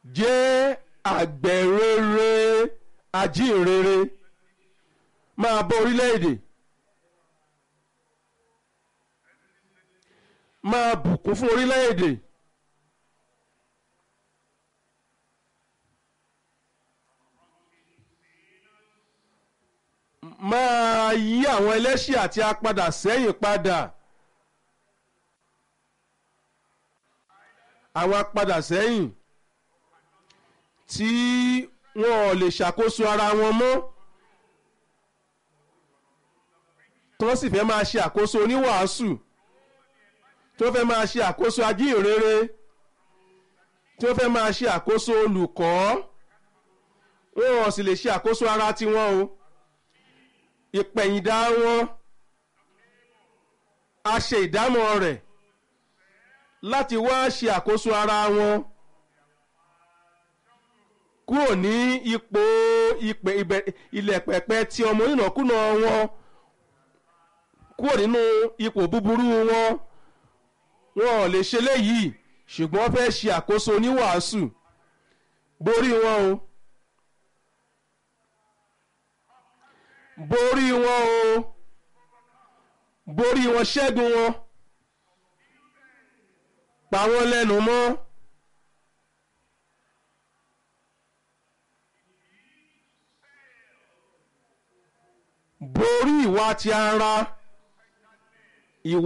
jẹ́ àgbẹ̀rere ajínrere máa bọ́ orílẹ̀-èdè máa bùkún fún orílẹ̀-èdè máa yí àwọn ẹlẹ́ṣẹ̀ àti apadà sẹ́yìn padà àwọn apadà sẹ́yìn tí wọn ò lè ṣàkóso ara wọn mọ́ tí wọ́n sì fẹ́ máa ṣe àkóso oníwàásù tí wọ́n fẹ́ máa ṣe àkóso ajínrere tí wọ́n fẹ́ máa ṣe àkóso olùkọ́ wọn ò sì lè ṣe àkóso ara tiwọn o ìpẹ̀yìndà wọn a ṣe ìdámọ̀ rẹ̀ láti wá ṣe àkóso ara wọn kúrò ní ipò ilẹ̀ pẹ̀pẹ̀ tí ọmọ ìnàkúnà wọn kúrò nínú ipò búburú wọn wọn ò lè ṣe léyìí ṣùgbọ́n wọ́n fẹ́ ṣe àkóso oníwàásù borí wọn o borí wọn o borí wọn ṣẹ́gun wọn pa wọ́n lẹ́nu mọ́. borí ìwà ti ara